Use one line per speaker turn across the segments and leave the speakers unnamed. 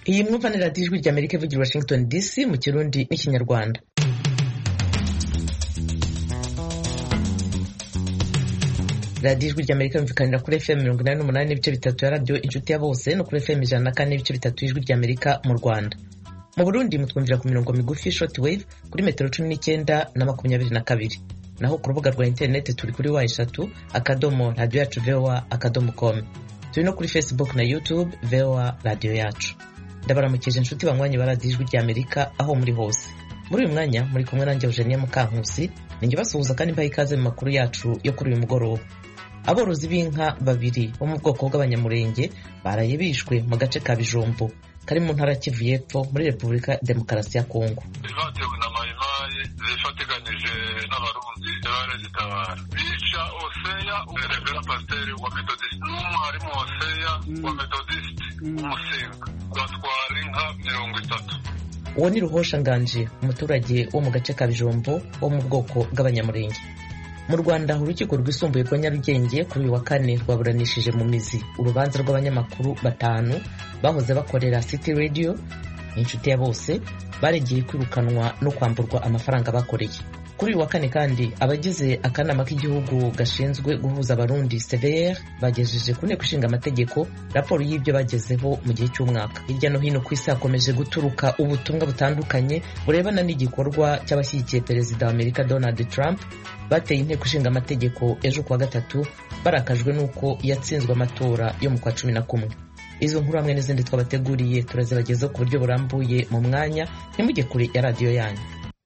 iyi mwumva ni radiyo ijwi ry'amerika ivugira i washington dc mu kirundi n'ikinyarwanda radiyo ijwi ry'amerika yumvikanira kuri fm mirongo inani n'umunani n'ibice bitatu ya radiyo inshuti ya bose no kuri fm ijana na kane n'ibice bitatu y'ijwi ry'amerika mu rwanda mu burundi mutwumvira ku mirongo migufi short wave kuri metero cumi n'icyenda na makumyabiri na kabiri naho ku rubuga rwa interineti turi kuri wa eshatu akadomo radiyo yacu voa akadomo com turi no kuri facebook na youtube voa radiyo yacu ndabaramukije inshuti banywanyi ba radiyo ijwi ry'amerika aho muri hose muri uyu mwanya muri kumwe nanjye eugenie mukankusi ninjye basuhuza kandi mbaha ikaze mu makuru yacu yo kuri uyu mugoroba aborozi b'inka babiri bo mu bwoko bw'abanyamurenge baraye bishwe mu gace ka bijombo kari mu ntara kivu y'epfo muri repubulika demokarasi ya kongo
batewe na mayimayi zifatiganije n'abarundi baragitabara bica oseya revera pasiteri wa metodisite n'umwarimu oseya wa metodisite w'umusinga batwara inka mirongo itatu
uwo ni ruhosha nganje umuturage wo mu gace ka bijombo wo mu bwoko bw'abanyamurenge mu rwanda urukiko rwisumbuye rwa nyarugenge kuri uyu wa kane rwaburanishije mu mizi urubanza rw'abanyamakuru batanu bahoze bakorera city radio inshuti ya bose baregeye kwirukanwa no kwamburwa amafaranga bakoreye kuri uyu wa kane kandi abagize akanama k'igihugu gashinzwe guhuza abarundi cvr bagejeje ku nteko ishinga amategeko raporo y'ibyo bagezeho mu gihe cy'umwaka hirya no hino ku isi hakomeje guturuka ubutumwa butandukanye burebana n'igikorwa cy'abashyigikiye perezida wa amerika donald trump bateye inteko ishinga amategeko ejo kuwa gatatu barakajwe n'uko yatsinzwe amatora yo mu kwa cumi na kumwe izo nkuru hamwe n'izindi twabateguriye turazibagezaho ku buryo burambuye mu mwanya ntimujye kure ya radiyo yanyu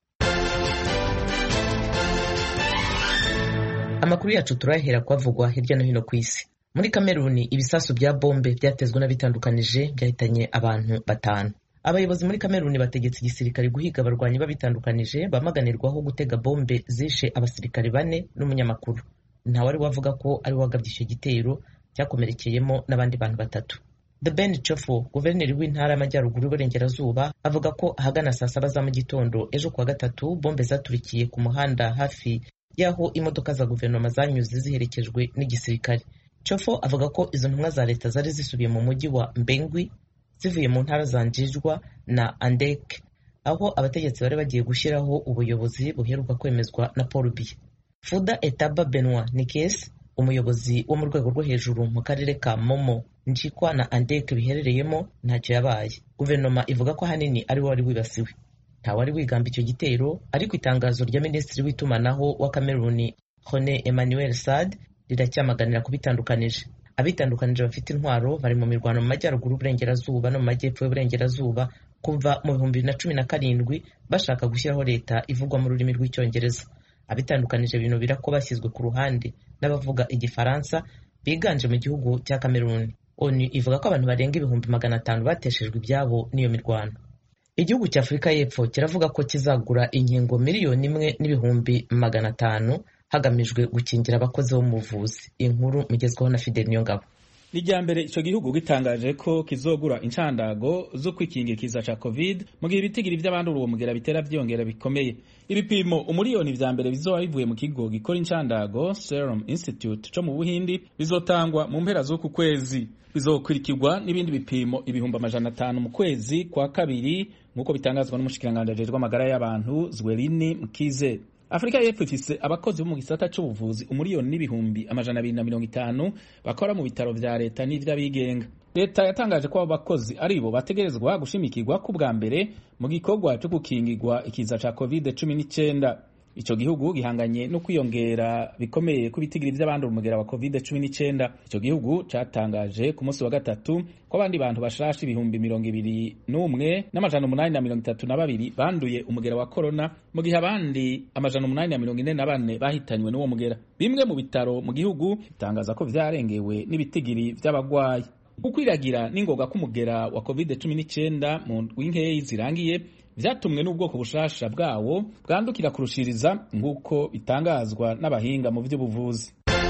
amakuru yacu turahera kwavugwa hirya no hino ku isi muri kameruni ibisasu bya bombe byatezwe n'abitandukanije byahitanye abantu batanu abayobozi muri kameruni bategetse igisirikare guhiga abarwanyi babitandukanije bamaganirwaho gutega bombe zishe abasirikare bane n'umunyamakuru ntawari wavuga ko ari wagabye icyo gitero cyakomerekeyemo n'abandi bantu batatu The Ben Chofo guverineri w'intara y'amajyaruguru y'uburengerazuba avuga ko ahagana saa saba za mu gitondo ejo kuwa gatatu bombe zaturikiye ku muhanda hafi y'aho imodoka za guverinoma zanyuze ziherekejwe n'igisirikare Chofo avuga ko izo ntumwa za leta zari zisubiye mu mujyi wa Mbengwi zivuye mu ntara za Njijwa na Andek aho abategetsi bari bagiye gushyiraho ubuyobozi buheruka kwemezwa na Paul Biya Fuda Etaba Benoit Nikes umuyobozi wo mu rwego rwo hejuru mu karere ka Momo Njikwa na Andek biherereyemo ntacyo yabaye guverinoma ivuga ko ahanini ari we wari wibasiwe ntawari wigamba icyo gitero ariko itangazo rya minisitiri w'itumanaho wa Kameruni Hone Emmanuel Sad riracyamaganira kubitandukanije abitandukanije bafite intwaro bari mu mirwano mu majyaruguru y'uburengerazuba no mu majyepfo y'uburengerazuba kuva mu bihumbi bibiri na cumi na karindwi bashaka gushyiraho leta ivugwa mu rurimi rw'icyongereza abitandukanije binubira ko bashyizwe ku ruhande n'abavuga igifaransa biganje mu gihugu cya kameruni onu ivuga ko abantu barenga ibihumbi magana atanu bateshejwe ibyabo n'iyo mirwano igihugu cya afurika y'epfo kiravuga ko kizagura inkingo miliyoni imwe n'ibihumbi magana atanu hagamijwe gukingira abakozi bo mu buvuzi inkuru mugezweho na fideli niyongabo
ni irya mbere icyo gihugu gitangaje ko kizogura inshandago zo kwikingikiza ca covid mu gihe ibitigiri vy'abandura uwo mugera bitera vyiyongera bikomeye ibipimo umuriyoni vya mbere bizoba bivuye mu kigo gikora inshandago Serum Institute co mu Buhindi bizotangwa mu mpera z'uku kwezi bizokurikirwa n'ibindi bipimo ibihumbi amajana atanu mu kwezi kwa kabiri nk'uko bitangazwa n'umushikiranganji ajejwe amagara y'abantu Zwerini Mkize afurika y'epfo ifise abakozi bo mu gisata c'ubuvuzi umuriyoni n'ibihumbi amajana abiri na mirongo itanu bakora mu bitaro vya leta n'ivy'abigenga leta yatangaje ko abo bakozi ari bo bategerezwa gushimikirwa ku bwa mbere mu gikorwa co gukingirwa ikiza ca covid cumi n'icenda ico gihugu gihanganye no kwiyongera bikomeye ku bitigiri vy'abandura umugera wa covid cumi n'icenda ico gihugu catangaje ku munsi wa gatatu ko abandi bantu bashasha ibihumbi mirongo ibiri n'umwe n'amajana umunani na mirongo itatu na babiri banduye umugera wa korona mu gihe abandi amajana umunani na mirongo ine na bane bahitanywe n'uwo mugera bimwe mu bitaro mu gihugu bitangaza ko vyarengewe n'ibitigiri vy'abagwayi ukwiragira n'ingoga k'umugera wa covid cumi n'icenda mu ndwi zirangiye vyatumwe n'ubwoko bushasha bwawo bwandukira kurushiriza nk'uko bitangazwa n'abahinga mu vy'ubuvuzi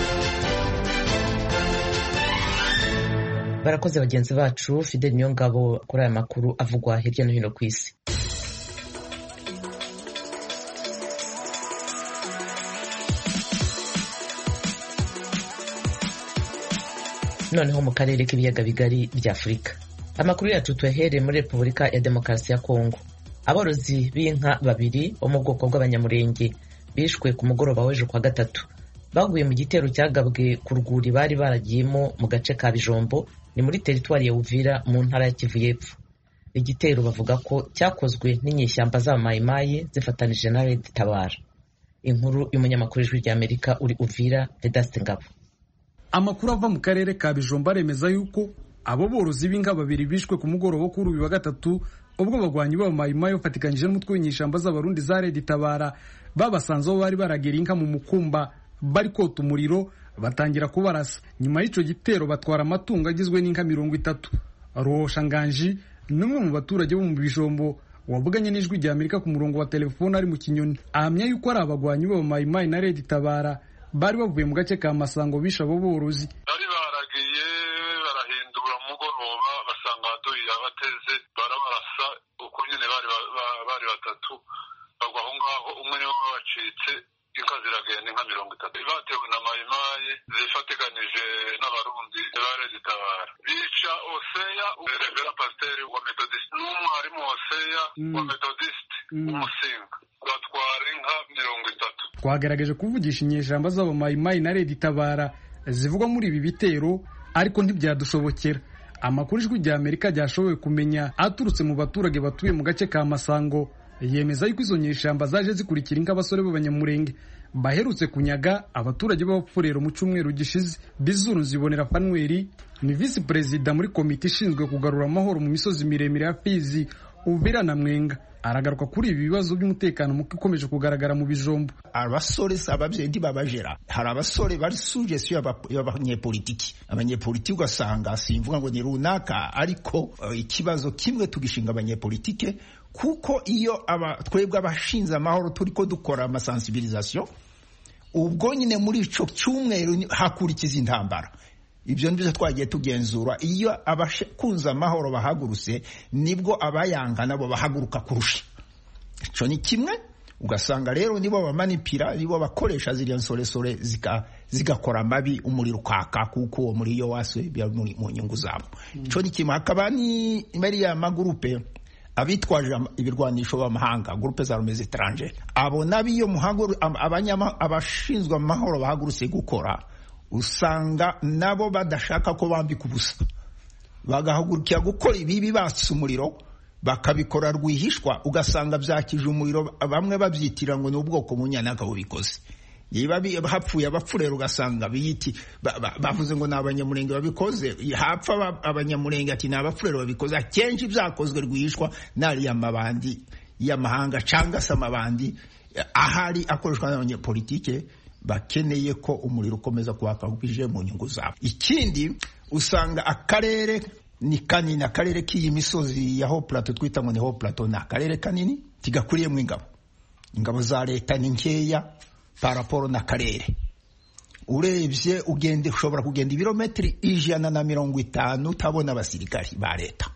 barakoze bagenzi bacu fidel niyo ngabo kuri aya makuru avugwa hirya no hino ku isi noneho mu karere k'ibiyaga bigari bya afurika amakuru yacu tuyahere muri repubulika ya demokarasi ya kongo aborozi b'inka babiri bo mu bwoko bw'abanyamurenge bishwe ku mugoroba w'ejo kwa gatatu baguye mu gitero cyagabwe ku rwuri bari baragiyemo mu gace ka bijombo ni muri teritwari ya uvira mu ntara ya kivu y'epfo igitero bavuga ko cyakozwe n'inyeshyamba z'abamayimayi zifatanije na red tabara inkuru y'umunyamakuru w'ijwi ry'amerika uri uvira vedaste ngabo
amakuru ava mu karere ka bijombo aremeza yuko abo borozi b'inka babiri bishwe ku mugoroba wo kuri uyu wa gatatu ubwo abagwanyi b'abamayimayi bafatikanyije n'umutwe w'inyeshyamba z'abarundi za red tabara babasanze aho bari baragera inka mu mukumba bari kota umuriro batangira kubarasa nyuma y'icyo gitero batwara amatungo agizwe n'inka mirongo itatu rohosha nganji ni umwe mu baturage bo mu bijombo wavuganye n'ijwi rya amerika ku murongo wa telefone ari mu kinyoni ahamya yuko ari abagwanyi b'abamayimayi na red tabara bari bavuye mu gace ka masango bishe abo borozi
bari baragiye barahindura umugoroba basanga ahaduye abateze barabarasa uko nyine bari batatu bagwa aho ngaho umwe niwe wabacitse inka ziragenda inka mirongo itatu batewe na mayimayi zifatikanije n'abarundi bare zitabara bica oseya revera pasiteri wa metodisite n'umwarimu oseya wa metodisite umusinga batwara inka mirongo itatu
twagerageje kuvugisha inyeshyamba z'abamayimayi na redi tabara zivugwa muri ibi bitero ariko ntibyadushobokera amakuru ijwi rya amerika ryashoboye kumenya aturutse mu baturage batuye mu gace ka masango yemeza yuko izo nyeshyamba zaje zikurikira inka abasore b'abanyamurenge baherutse kunyaga abaturage b'abapfurero mu cyumweru gishize bizuru zibonera fanweri ni visi perezida muri komite ishinzwe kugarura amahoro mu misozi miremire ya fizi uvira na mwenga aragaruka kuri ibi bibazo by'umutekano muke ukomeje kugaragara mu bijombo
abasore ababyeyi ntibabajera hari abasore bari sugesi y'abanyepolitiki abanyepolitiki ugasanga simvuga ngo ni runaka ariko ikibazo kimwe tugishinga abanyepolitike kuko iyo twebwe abashinze amahoro turi ko dukora amasansibirizasiyo ubwo nyine muri icyo cyumweru hakurikiza intambara ibyo nibyo twagiye tugenzura iyo abakunze amahoro bahagurutse nibwo abayanga nabo bahaguruka kurusha icyo ni kimwe ugasanga rero nibo bamanipira nibo bakoresha ziriya nsoresore zigakora amabi umuriro ukaka kuko uwo muri yo wase mu nyungu zabo icyo ni kimwe hakaba ni bariya magurupe abitwaje ibirwanisho b'amahanga gurupe za rumeze etaranje abo nabiyo abashinzwe amahoro bahagurutse gukora usanga nabo badashaka ko bambika ubusa bagahagurukira gukora ibibi batse umuriro bakabikora rwihishwa ugasanga byakije umuriro bamwe babyitira ngo ni ubwoko bunyanaka bubikoze niba hapfuye abapfurera ugasanga biyiti bavuze ngo ni abanyamurenge babikoze hapfa abanyamurenge ati ni abapfurera babikoze akenshi byakozwe rwihishwa n'ariya mabandi y'amahanga cyangwa se amabandi ahari akoreshwa n'abanyepolitike bakeneye ko umuriro ukomeza kwaka bwije mu nyungu zabo ikindi usanga akarere ni kanini akarere k'iyi misozi ya ho plateau twita ngo ni ho plateau ni akarere kanini kigakuriyemo ingabo ingabo za leta ni nkeya paraporo n'akarere urebye ugende ushobora kugenda ibirometero ijana na mirongo itanu utabona abasirikari ba leta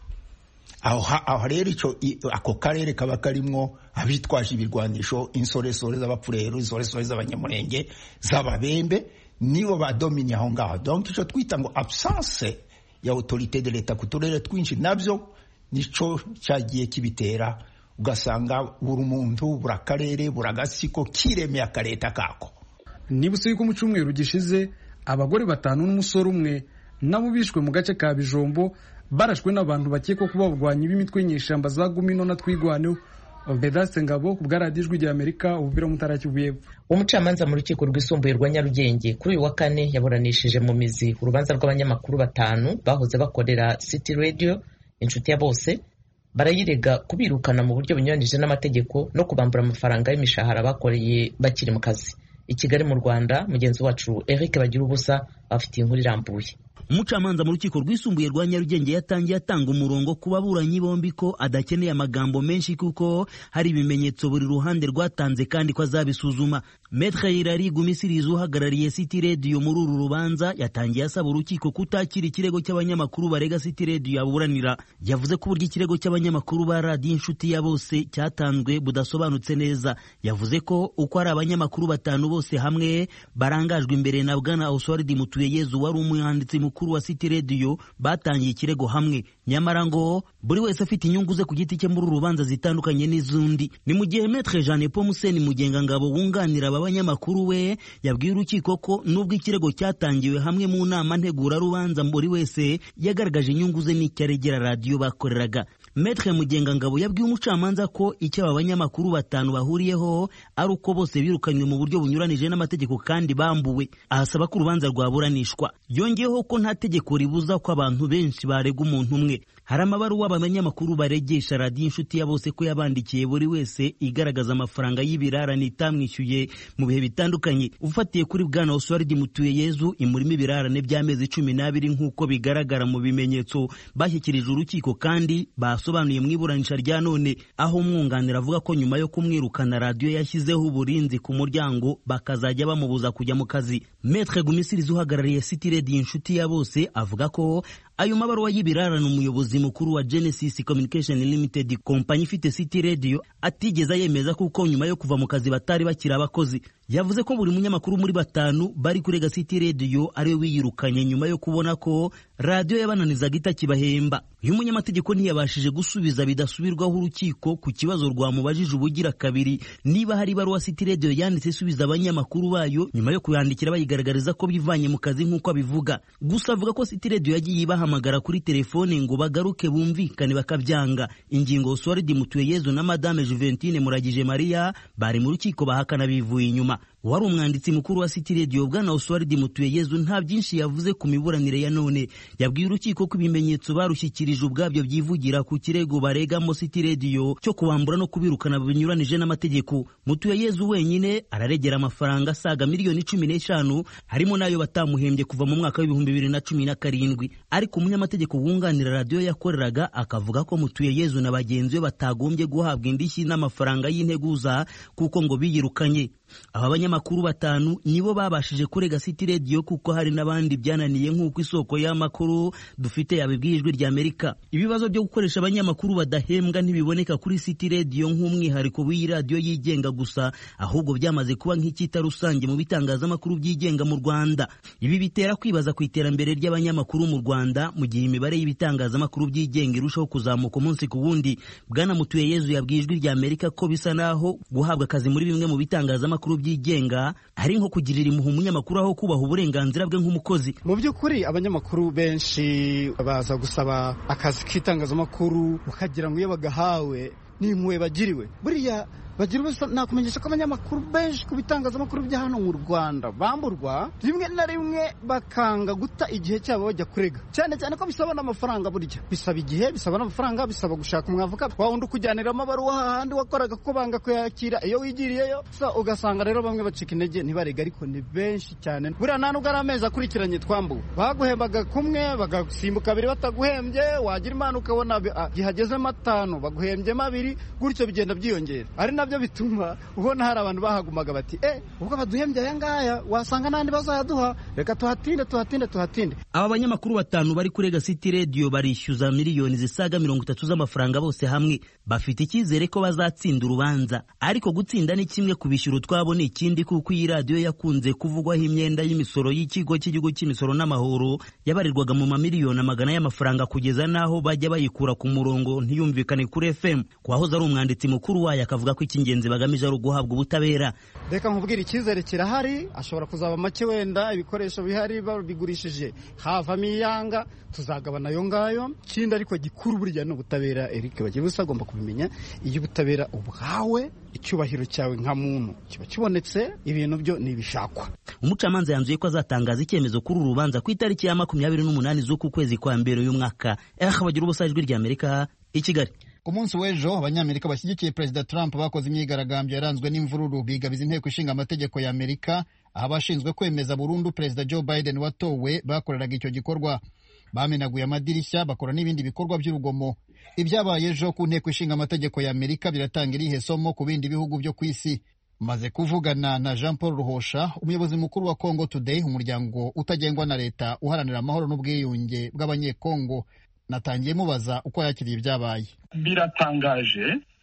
aho rero ako karere kaba karimwo abitwaje ibirwanisho insoresore z'abapfurero insoresore z'abanyamurenge z'ababembe nibo badomini aho ngaho donc icyo twita ngo absence ya autorite de leta ku turere twinshi nabyo nicyo cyagiye kibitera ugasanga buri muntu buri akarere buri agasiko kiremeye akareta kako
nibutse yuko mu cyumweru gishize abagore batanu n'umusore umwe nabo bishwe mu gace ka bijombo barashwe n'abantu bakekwa kuba abarwanyi b'imitwe y'inyeshyamba za gumino na twigwaneho vedaste ngabo ku bwaradijwi rya amerika ubuvira mutara kivu y'epfo
umucamanza mu rukiko rwisumbuye rwa nyarugenge kuri uyu wa kane yaburanishije mu mizi urubanza rw'abanyamakuru batanu bahoze bakorera city radio inshuti ya bose barayirega kubirukana mu buryo bunyuranyije n'amategeko no kubambura amafaranga y'imishahara bakoreye bakiri mu kazi i kigali mu rwanda mugenzi wacu eric bagira ubusa bafitiye inkuru irambuye
umucamanza mu rukiko rwisumbuye rwa nyarugenge yatangiye atanga umurongo ku baburanyi bombi ko adakeneye amagambo menshi kuko hari ibimenyetso buri ruhande rwatanze kandi ko azabisuzuma metre irari gumisirizi uhagarariye city radio muri uru rubanza yatangiye asaba urukiko kutakira ikirego cy'abanyamakuru barega city radio yaburanira yavuze ko uburyo ikirego cy'abanyamakuru ba radiyo inshuti ya bose cyatanzwe budasobanutse neza yavuze ko uko ari abanyamakuru batanu bose hamwe barangajwe imbere na bwana oswald mutuyeyezu wari umwanditsi mukuru mukuru wa City Radio batangiye ikirego hamwe nyamara ngo buri wese afite inyungu ze ku giti cye muri uru rubanza zitandukanye n'iz'undi ni mu gihe Maître Jean Paul Museni Mugengangabo wunganira aba banyamakuru we yabwiye urukiko ko nubwo ikirego cyatangiwe hamwe mu nama ntegurarubanza buri wese yagaragaje inyungu ze n'icyo aregera radiyo bakoreraga Maître Mugengangabo yabwiye umucamanza ko icyo aba banyamakuru batanu bahuriyeho ari uko bose birukanywe mu buryo bunyuranije n'amategeko kandi bambuwe ahasaba ko urubanza rwaburanishwa yongeyeho ko nta tegeko ribuza ko abantu benshi barega umuntu umwe hari amabaruwa abanyamakuru baregesha radiyo inshuti ya bose ko yabandikiye buri wese igaragaza amafaranga y'ibirarane itamwishyuye mu bihe bitandukanye ufatiye kuri bwana Oswald Mutuyeyezu imurimo ibirarane by'amezi cumi n'abiri nk'uko bigaragara mu bimenyetso bashyikirije urukiko kandi basobanuye mu iburanisha rya none aho umwunganira avuga ko nyuma yo kumwirukana radiyo yashyizeho uburinzi ku muryango bakazajya bamubuza kujya mu kazi Maître Gumisirizi uhagarariye City Radio inshuti ya bose avuga ko ayo mabaruwa y'ibirarane umuyobozi mukuru wa Genesis Communication Limited kompanyi ifite City Radio atigeze yemeza kuko nyuma yo kuva mu kazi batari bakiri abakozi yavuze ko buri munyamakuru muri batanu bari kurega City Radio ariwe wiyirukanye nyuma yo kubona ko radiyo yabananizaga itakibahemba uyu munyamategeko ntiyabashije gusubiza bidasubirwaho urukiko ku kibazo rwamubajije ubugira kabiri niba hari ibaruwa City Radio yanditse isubiza abanyamakuru bayo nyuma yo kuyandikira bayigaragariza ko bivanye mu kazi nk'uko abivuga gusa avuga ko City Radio yagiye ibahamagara kuri telefone ngo bagaruke bumvikane bakabyanga ingingo Oswald Mutuyeyezu na Madame Juventine Muragije Maria bari mu rukiko bahakana bivuye inyuma wari umwanditsi mukuru wa City Radio bwana Oswald Mutuyeyezu nta byinshi yavuze ku miburanire ya none yabwiye urukiko ko ibimenyetso barushyikirije ubwabyo byivugira ku kirego baregamo City Radio cyo kubambura no kubirukana binyuranije n'amategeko Mutuyeyezu wenyine araregera amafaranga asaga miliyoni cumi n'eshanu harimo n'ayo batamuhembye kuva mu mwaka w'ibihumbi bibiri na cumi na karindwi ariko umunyamategeko wunganira radiyo yakoreraga akavuga ko Mutuyeyezu na bagenzi be batagombye guhabwa indishyi n'amafaranga y'integuza kuko ngo biyirukanye aba banyamakuru batanu nibo babashije kurega City Radio kuko hari n'abandi byananiye nk'uko isoko y'amakuru dufite yabibwiye ijwi rya Amerika ibibazo byo gukoresha abanyamakuru badahembwa ntibiboneka kuri City Radio nk'umwihariko w'iyi radiyo yigenga gusa ahubwo byamaze kuba nk'icyita rusange mu bitangazamakuru byigenga mu Rwanda ibi bitera kwibaza ku iterambere ry'abanyamakuru mu Rwanda mu gihe imibare y'ibitangazamakuru byigenga irushaho kuzamuka umunsi ku wundi bwana Mutuyeyezu yabwiye ijwi rya Amerika ko bisa naho guhabwa akazi muri bimwe mu bitangazamakuru byigenga ari nko kugirira impuhwe umunyamakuru aho kubaha uburenganzira bwe nk'umukozi
mu by'ukuri abanyamakuru benshi baza gusaba akazi k'itangazamakuru ukagira ngo iyo bagahawe n'impuhwe bagiriwe buriya bagira ubusa nakumenyesha ko abanyamakuru benshi ku bitangazamakuru bya hano mu Rwanda bamburwa rimwe na rimwe bakanga guta igihe cyabo bajya kurega cyane cyane ko bisaba n'amafaranga burya bisaba igihe bisaba n'amafaranga bisaba gushaka umwavoka wa wundi ukujyanira amabaruwa hahandi wakoraga ko banga kuyakira iyo wigiriyeyo so ugasanga rero bamwe bacika intege ntibarega ariko ni benshi cyane buriya nta nubwo ari amezi akurikiranye twambuwe baguhembaga kumwe bagasimbuka abiri bataguhembye wagira imana ukabona gihagezemo atanu baguhembyemo abiri gutyo bigenda byiyongera ari nabyo bituma ubona hari abantu bahagumaga bati eh ubwo baduhembye aya ngaya wasanga n'andi bazayaduha reka tuhatinde tuhatinde tuhatinde
aba banyamakuru batanu bari kurega City Radio barishyuza miliyoni zisaga mirongo itatu z'amafaranga bose hamwe bafite icyizere ko bazatsinda urubanza ariko gutsinda ni kimwe kubishyura utwabo ni ikindi kuko iyi radiyo yakunze kuvugwaho imyenda y'imisoro y'ikigo cy'igihugu cy'imisoro n'amahoro yabarirwaga mu mamiliyoni amagana y'amafaranga kugeza n'aho bajya bayikura ku murongo ntiyumvikane kuri FM kwahoze ari umwanditsi mukuru wayo akavuga ko icy'ingenzi bagamije ari uguhabwa ubutabera
reka nkubwire icyizere kirahari ashobora kuzaba make wenda ibikoresho bihari babigurishije havamo iyanga tuzagabana ayo ngayo ikindi ariko gikuru burya ni ubutabera Eric bagiye busa agomba kubimenya iyo ubutabera ubwawe icyubahiro cyawe nka muntu kiba kibonetse ibintu byo ntibishakwa
umucamanza yanzuye ko azatangaza icyemezo kuri uru rubanza ku itariki ya makumyabiri n'umunani z'uku kwezi kwa mbere uyu mwaka eh bagira ubusa ijwi rya amerika i kigali
ku munsi w'ejo abanyamerika bashyigikiye perezida trump bakoze imyigaragambyo yaranzwe n'imvururu bigabiza inteko ishinga amategeko ya amerika aho abashinzwe kwemeza burundu perezida joe biden watowe bakoreraga icyo gikorwa bamenaguye amadirishya bakora n'ibindi bikorwa by'urugomo ibyabaye ejo ku nteko ishinga amategeko ya amerika biratanga irihe somo ku bindi bihugu byo ku isi maze kuvugana na jean paul ruhosha umuyobozi mukuru wa congo today umuryango utagengwa na leta uharanira amahoro n'ubwiyunge bw'abanyekongo natangiye mubaza uko yakiriye ibyabaye
biratangaje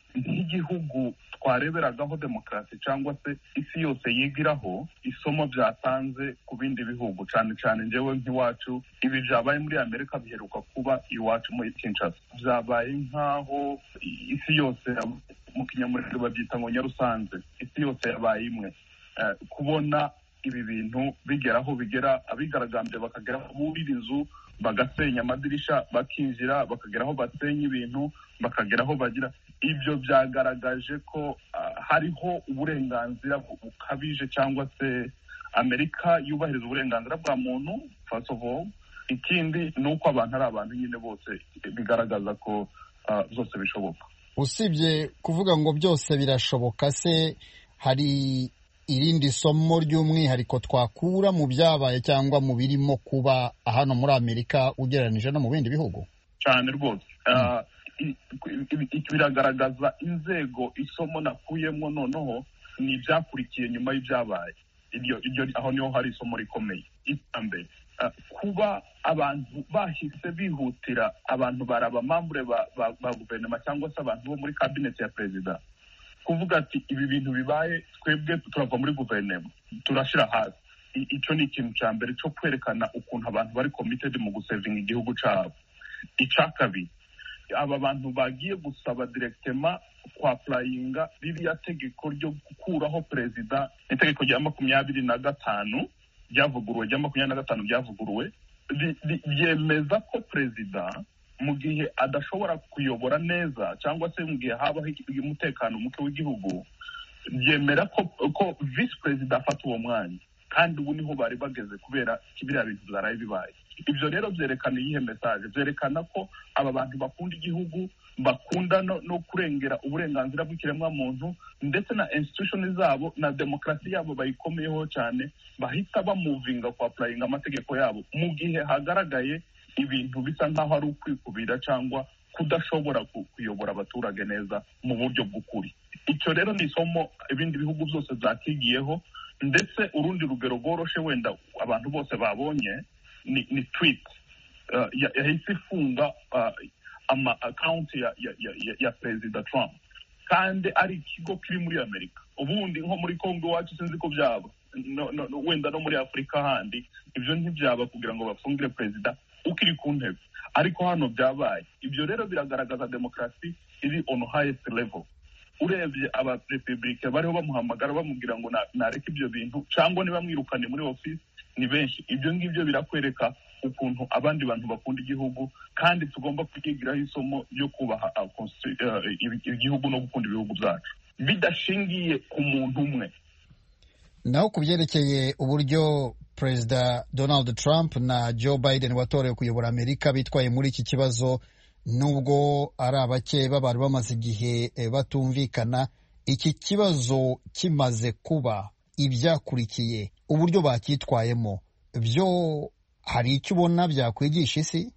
nk'igihugu twareberagaho demokarasi cyangwa se isi yose yigiraho isomo byatanze ku bindi bihugu cyane cyane njyewe nk'iwacu ibi byabaye muri amerika biheruka kuba iwacu muri kinshasa byabaye nk'aho isi yose mu kinyamurenge babyita ngo nyarusanze isi yose yabaye imwe kubona ibi bintu bigeraho bigera abigaragambye bakageraho burira inzu bagasenya amadirisha bakinjira bakageraho basenya ibintu bakageraho bagira ibyo byagaragaje ko hariho uburenganzira bukabije cyangwa se amerika yubahiriza uburenganzira bwa muntu first of all ikindi ni uko abantu ari abantu nyine bose bigaragaza ko byose bishoboka
usibye kuvuga ngo byose birashoboka se hari irindi somo ry'umwihariko twakura mu byabaye cyangwa mu birimo kuba hano muri amerika ugereranije no mu bindi bihugu
cyane rwose biragaragaza inzego isomo nakuyemo noneho ni ibyakurikiye nyuma y'ibyabaye iryo aho niho hari isomo rikomeye mbere kuba abantu bahise bihutira abantu bari abamambure ba guverinoma cyangwa se abantu bo muri kabineti ya perezida kuvuga ati ibi bintu bibaye twebwe turava muri guverinoma turashyira hasi icyo ni ikintu cya mbere cyo kwerekana ukuntu abantu bari komitedi mu gusevinga igihugu cyabo icya kabiri aba bantu bagiye gusaba direkitema kwa purayinga ririya tegeko ryo gukuraho perezida itegeko rya makumyabiri na gatanu ryavuguruwe rya makumyabiri na gatanu ryavuguruwe ryemeza ko perezida mu gihe adashobora kuyobora neza cyangwa se mu gihe habaho umutekano muke w'igihugu byemera ko ko visi perezida afata uwo mwanya kandi ubu niho bari bageze kubera biriya bintu byaraye bibaye ibyo rero byerekana iyihe mesaje byerekana ko aba bantu bakunda igihugu bakunda no kurengera uburenganzira bw'ikiremwamuntu ndetse na institution zabo na demokarasi yabo bayikomeyeho cyane bahita bamuvinga kwa purayinga amategeko yabo mu gihe hagaragaye ibintu bisa nk'aho ari ukwikubira cyangwa kudashobora kuyobora abaturage neza mu buryo bw'ukuri icyo rero ni isomo ibindi bihugu byose byakigiyeho ndetse urundi rugero rworoshe wenda abantu bose babonye ni ni twiti yahise ifunga ama akawunti ya ya perezida Trump kandi ari ikigo kiri muri amerika ubundi nko muri congo iwacu sinzi ko byaba wenda no muri afurika handi ibyo ntibyaba kugira ngo bafungire perezida ukiri ku ntebe ariko hano byabaye ibyo rero biragaragaza demokarasi iri on highest level urebye abarepublike bariho bamuhamagara bamubwira ngo nareke ibyo bintu cyangwa nibamwirukane muri ofisi ni benshi ibyo ngibyo birakwereka ukuntu abandi bantu bakunda igihugu kandi tugomba kuryigiraho isomo ryo kubaha igihugu no gukunda ibihugu byacu bidashingiye ku muntu umwe
naho ku byerekeye uburyo perezida donald trump na joe biden watorewe kuyobora amerika bitwaye muri iki kibazo nubwo ari abake bari bamaze igihe batumvikana iki kibazo kimaze kuba ibyakurikiye uburyo bacyitwayemo byo hari icyo ubona byakwigisha isi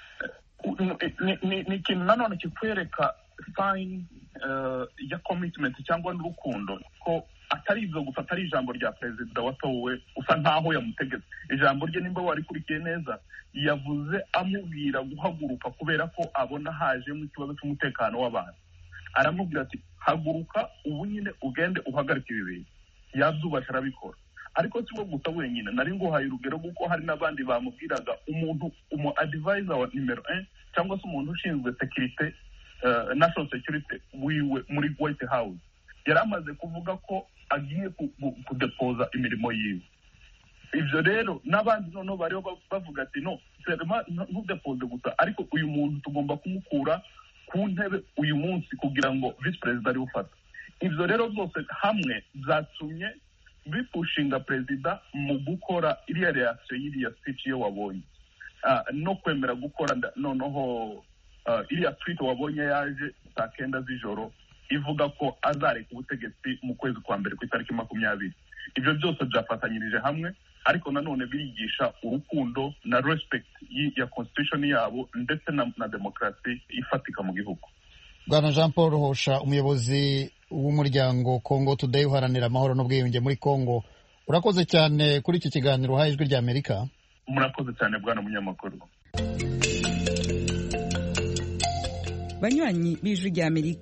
ni ikintu nanone kikwereka sayini ya komitimenti cyangwa n'urukundo ko atari ibyo gusa atari ijambo rya perezida watowe usa nkaho yamutegetse ijambo rye nimba warikurikiye neza yavuze amubwira guhaguruka kubera ko abona hajemo ikibazo cy'umutekano w'abantu aramubwira ati haguruka ubu nyine ugende uhagarike ibi bintu yabyubasha arabikora ariko si bwo gusa wenyine nari nguhaye urugero kuko hari n'abandi bamubwiraga umuntu umu adivayiza wa nimero e cyangwa se umuntu ushinzwe sekirite national security wiwe muri white house yari amaze kuvuga ko agiye kudepoza imirimo yiwe ibyo rero n'abandi noneho bariho bavuga ati no ntudepoze gusa ariko uyu muntu tugomba kumukura ku ntebe uyu munsi kugira ngo visi perezida ariwe ufata ibyo rero byose hamwe byatumye bipushinga perezida mu gukora iriya reakisiyo y'iriya speech iyo wabonye no kwemera gukora noneho iriya twite wabonye yaje saa kenda z'ijoro ivuga ko azareka ubutegetsi mu kwezi kwa mbere ku itariki makumyabiri ibyo byose byafatanyirije hamwe ariko nanone birigisha urukundo na respect ya constitution yabo ndetse na, na demokarasi ifatika mu gihugu
bwana jean paul hosha umuyobozi w'umuryango congo today uharanira amahoro n'ubwiyunge muri congo urakoze cyane kuri iki kiganiro uhaye ijwi ry'amerika
murakoze cyane bwana munyamakuru
banywanyi b'ijwi ry'amerika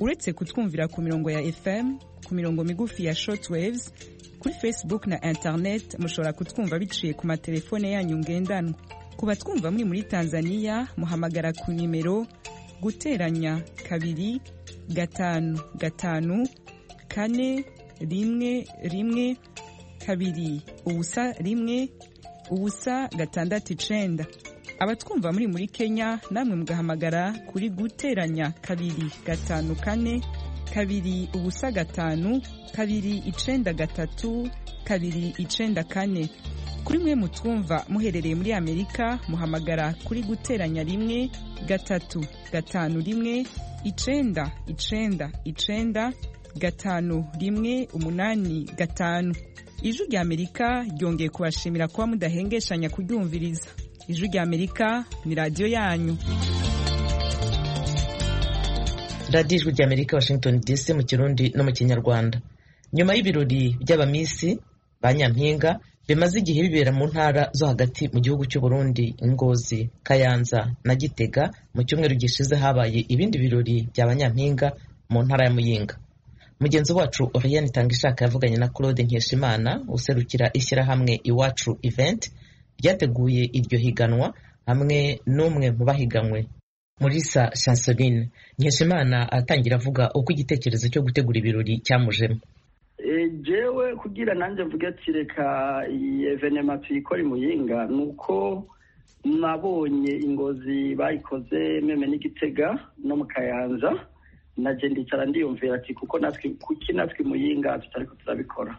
uretse kutwumvira ku mirongo ya fm ku mirongo migufi ya shortwaves kuri facebook na internet mushobora kutwumva biciye ku matelefone yanyu ngendanwa ku batwumva muri muri tanzania muhamagara ku nimero guteranya kabiri gatanu gatanu kane rimwe rimwe kabiri ubusa rimwe ubusa gatandatu icenda abatwumva muri muri kenya namwe mugahamagara kuri guteranya kabiri gatanu kane kabiri ubusa gatanu kabiri icenda gatatu kabiri icenda kane kuri mwe mutwumva muherereye muri amerika muhamagara kuri guteranya rimwe gatatu gatanu rimwe icenda icenda icenda gatanu rimwe umunani gatanu ijwi rya amerika ryongeye kubashimira kuba mudahengeshanya kuryumviriza ijwi rya amerika ni radiyo yanyu
radiyo ijwi rya amerika washington dc mu kirundi no mu kinyarwanda nyuma y'ibirori by'abamisi ba nyampinga bimaze igihe bibera mu ntara zo hagati mu gihugu cy'u Burundi ngozi kayanza na gitega mu cyumweru gishize habaye ibindi birori bya banyampinga mu ntara ya muyinga mugenzi wacu Oriane Tangishaka yavuganye na Claude Nkeshimana userukira ishyirahamwe iwacu event ryateguye iryo higanwa hamwe n'umwe mu bahiganwe Murisa Chanceline Nkeshimana atangira avuga uko igitekerezo cyo gutegura ibirori cyamujemo
jewe kugira nanjye mvuge ati reka iyi evenema tuyikora imuyinga ni uko nabonye ingozi bayikoze meme n'igitega no mu kayanza naje ndicara ndiyumvira ati kuko natwe kuki natwe muyinga tutariko turabikora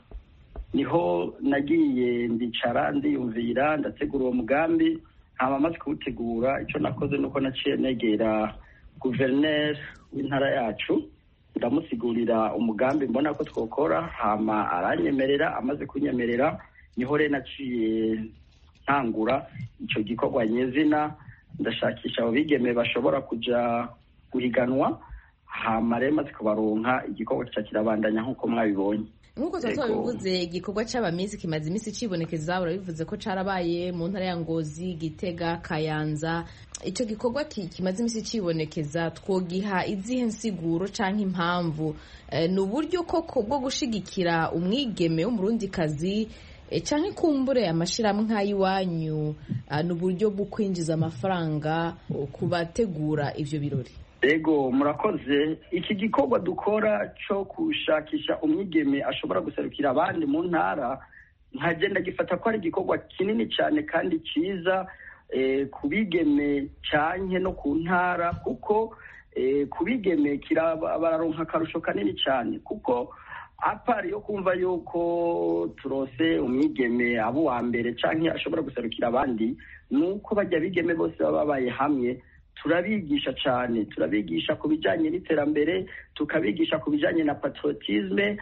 niho nagiye ndicara ndiyumvira ndategura uwo mugambi hama maze kuwutegura icyo nakoze nuko naciye negera guverineri w'intara yacu ndamusigurira umugambi mbona ko twokora hama aranyemerera amaze kunyemerera niho rero naciye ntangura icyo gikorwa nyezina ndashakisha abo bigeme bashobora kuja guhiganwa hama rero maze kubaronka igikorwa kica kirabandanya nk'uko mwabibonye
nk'uko tuba tubivuze igikorwa cy'abamisi kimaze iminsi kibonekeza urabivuze ko carabaye mu ntara ya ngozi gitega kayanza icyo gikorwa kimaze iminsi kibonekeza twogiha izihe nsiguro cyangwa impamvu ni uburyo koko bwo gushigikira umwigeme w'umurundikazi cyangwa ikumbure amashyirahamwe nk'ay'iwanyu ni uburyo bwo kwinjiza amafaranga ku bategura ibyo birori
ego murakoze iki gikorwa dukora cyo gushakisha umwigeme ashobora guserukira abandi mu ntara nkagenda gifata ko ari igikorwa kinini cyane kandi cyiza ku bigeme cyane no ku ntara kuko ku bigeme bararonka akarusho kanini cyane kuko apari yo kumva yuko turose umwigeme aba uwa mbere cyangwa ashobora guserukira abandi ni uko bajya bigeme bose baba babaye hamwe turabigisha cyane turabigisha ku bijyanye n'iterambere tukabigisha ku bijyanye na patriotisme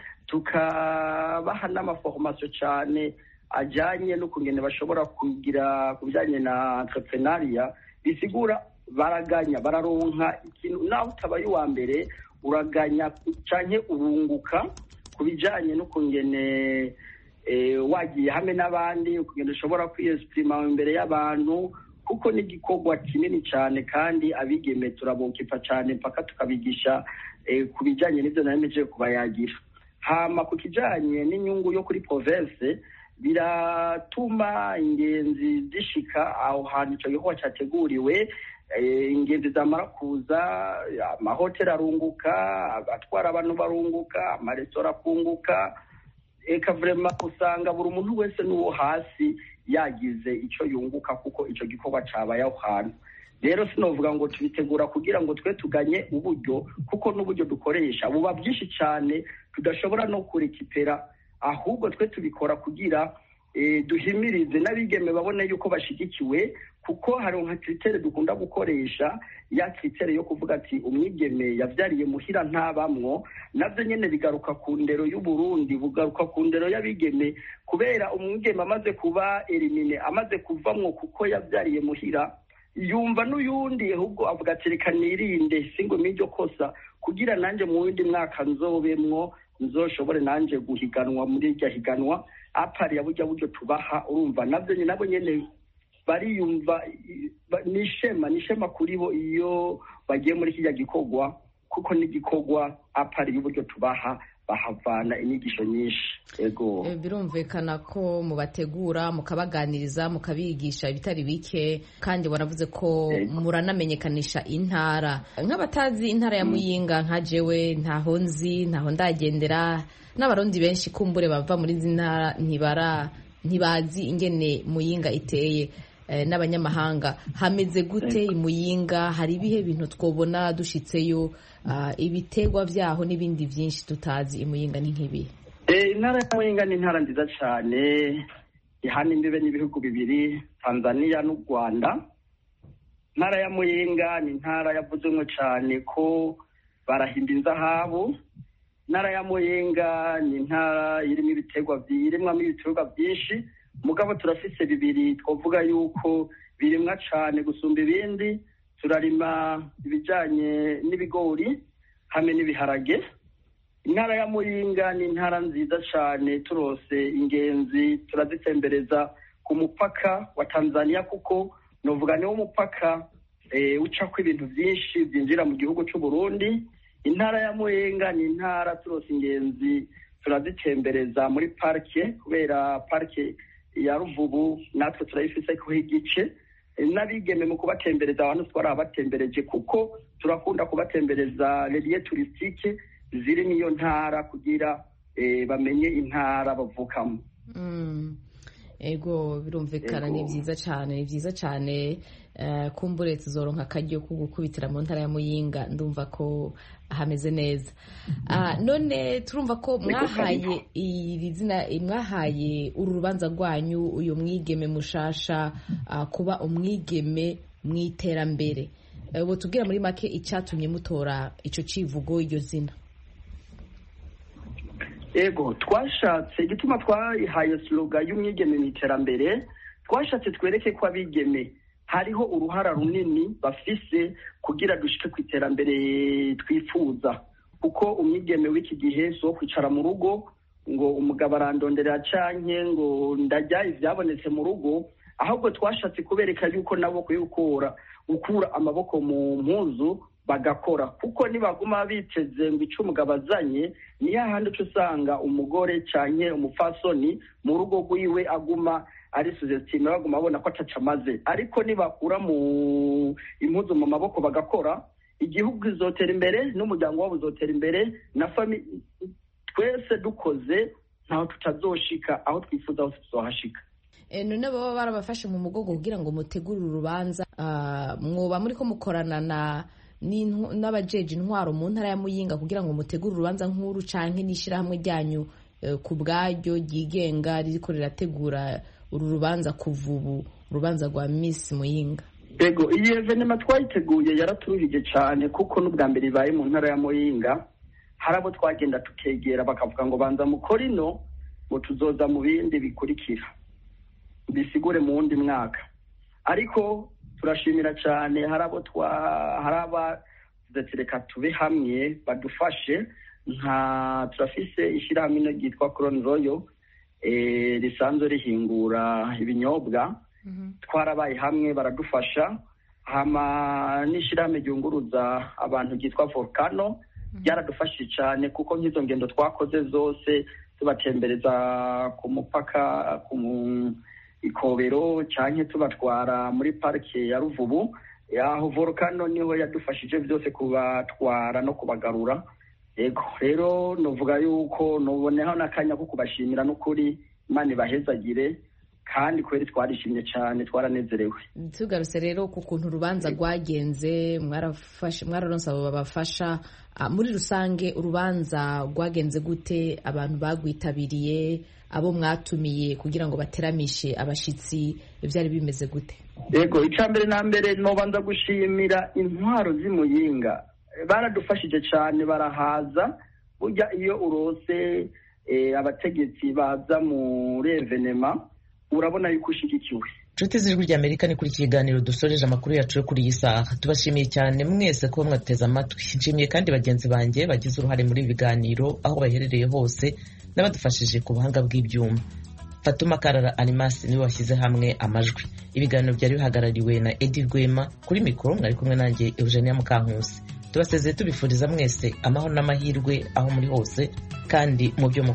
tukabaha n'amaforomasiyo cyane ajyanye n'ukungene bashobora kugira ku bijyanye na entrepreneuria bisigura baraganya bararonka ikintu nawe utabaye uwa mbere uraganya cyane urunguka ku bijyanye n'ukungene wagiye hamwe n'abandi ukungene ushobora kwiyesipurima imbere y'abantu kuko ni igikorwa kinini cyane kandi abigeme turabukipa cyane mpaka tukabigisha ku bijyanye n'ibyo naremeje kubayagira hama ku kijyanye n'inyungu yo kuri province biratuma ingenzi zishika aho hantu icyo gikorwa cyateguriwe ingenzi zamara kuza amahoteli arunguka abatwara abantu barunguka amaresitora akunguka eka vurema usanga buri muntu wese n'uwo hasi yagize icyo yunguka kuko icyo gikorwa cyabaye aho hantu rero sinavuga ngo tubitegura kugira ngo twe tuganye uburyo kuko n'uburyo dukoresha buba bwinshi cyane tudashobora no kurekipera ahubwo twe tubikora kugira duhimirize n'abigeme babone yuko bashyigikiwe kuko hari nka kiritere dukunda gukoresha ya kiritere yo kuvuga ati umwigeme yabyariye muhira ntabamwo nabyo nyine bigaruka ku ndero y'uburundi bugaruka ku ndero y'abigeme kubera umwigeme amaze kuba erimine amaze kuvamwo kuko yabyariye muhira yumva n'uyundi ahubwo avuga ati reka nirinde singo n'iryo kosa kugira nanjye mu wundi mwaka nzobemwo nzoshobore nanjye guhiganwa muri iryo higanwa apari ya burya buryo tubaha urumva nabyo nyine nabo nyine bariyumva ni ishema ni ishema kuri bo iyo bagiye muri kijya gikorwa kuko n'igikorwa apari y'uburyo tubaha bahavana inyigisho nyinshi ego
birumvikana ko mubategura mukabaganiriza mukabigisha ibitari bike kandi waravuze ko muranamenyekanisha intara nk'abatazi intara ya muyinga nka jewe ntaho nzi ntaho ndagendera n'abarundi benshi kumbure bava muri izi ntara ntibara ntibazi ingene muyinga iteye n'abanyamahanga hameze gute imuyinga hari ibihe bintu twobona dushitseyo ibiterwa byaho n'ibindi byinshi tutazi imuyinga ni nk'ibihe
intara ya muyinga ni intara nziza cyane ihana imbibe n'ibihugu bibiri tanzania n'u rwanda intara ya muyinga ni intara yavuzwemo cyane ko barahimba inzahabu intara ya muyinga ni intara irimo ibiterwa irimo ibiterwa byinshi mugabo turafise bibiri twavuga yuko birimwa cyane gusumba ibindi turarima ibijyanye n'ibigori hamwe n'ibiharage intara ya muyinga ni intara nziza cyane turose ingenzi turazitembereza ku mupaka wa tanzania kuko nuvuga niwo mupaka ucako ibintu byinshi byinjira mu gihugu cy'u Burundi intara ya muyinga ni intara turose ingenzi turazitembereza muri parike kubera parike ya ruvubu natwe turayifise kuho igice n'abigeme mu kubatembereza abantu twarabatembereje kuko turakunda kubatembereza reliye turisitike ziri n'iyo ntara kugira bamenye intara bavukamo
ego birumvikana ni byiza cyane ni byiza cyane kumbure tuzoronka akaryo ko gukubitira mu ntara ya muyinga ndumva ko hameze neza none turumva ko mwahaye iri zina mwahaye uru rubanza rwanyu uyu mwigeme mushasha kuba umwigeme mu iterambere ubu tubwira muri make icyatumye mutora icyo kivugo iryo zina
ego twashatse igituma twayihaye siroga y'umwigeme mu iterambere twashatse twereke ko abigeme hariho uruhara runini bafise kugira dushike ku iterambere twifuza kuko umwigeme w'iki gihe si uwo kwicara mu rugo ngo umugabo arandonderera canke ngo ndajya ivyabonetse mu rugo ahubwo twashatse kubereka yuko nabo kuyikura gukura amaboko mu mpuzu bagakora kuko nibaguma biteze ngo ico umugabo azanye niyo ahandi uca usanga umugore canke umupfasoni mu rugo rwiwe aguma ari suzesitime baguma babona ko ataca amaze ariko nibakura mu impuzu mu maboko bagakora igihugu izotera imbere n'umuryango wabo uzotera imbere na fami twese dukoze ntaho tutazoshika aho twifuza hose tuzohashika
none baba barabafashe mu mugongo kugira ngo mutegure urubanza mwoba muri ko mukorana na n'abajeje intwaro mu ntara ya muyinga kugira ngo mutegure urubanza nk'uru canke n'ishyirahamwe ryanyu ku bwaryo ryigenga ririko rirategura uru rubanza kuva ubu urubanza rwa miss muyinga
ego iyi evenema twayiteguye yaraturuhije cyane kuko n'ubwa mbere ibaye mu ntara ya muyinga hari abo twagenda tukegera bakavuga ngo banza mukore ino ngo tuzoza mu bindi bikurikira bisigure mu wundi mwaka ariko turashimira cyane hari abo twa hari abavuze reka tube hamwe badufashe nka turafise ishyirahamwe ino ryitwa koroni royo risanzwe rihingura ibinyobwa twarabaye hamwe baradufasha hama n'ishyirahamwe ryunguruza abantu ryitwa volcano ryaradufashije cyane kuko nk'izo ngendo twakoze zose tubatembereza ku mupaka ku ikobero cyangwa tubatwara muri parike ya ruvubu aho volcano niho yadufashije byose kubatwara no kubagarura yego rero nuvuga yuko nuboneho n'akanya ko kubashimira n'ukuri imana ibahezagire kandi kubera twarishimye cyane twaranezerewe
tugarutse rero ku kuntu urubanza rwagenze mwararonse abo babafasha muri rusange urubanza rwagenze gute abantu bagwitabiriye abo mwatumiye kugira ngo bateramishe abashyitsi byari bimeze gute
yego icya mbere na mbere nubanza gushimira intwaro z'imuyinga baradufashije cyane barahaza burya iyo urose abategetsi baza muri evenema urabona yuko ushyigikiwe
inshuti z'ijwi ry'amerika ni kuri kiganiro dusoreje amakuru yacu yo kuri iyi saha tubashimiye cyane mwese kuba mwateze amatwi nshimiye kandi bagenzi banjye bagize uruhare muri ibi biganiro aho baherereye hose n'abadufashije ku buhanga bw'ibyuma fatuma karara animasi niwe washyize hamwe amajwi ibiganiro byari bihagarariwe na edi rwema kuri mikoro mwari kumwe nanjye eugenia mukankusi tubasezeye tubifuriza mwese amahoro n'amahirwe aho muri hose kandi mu byo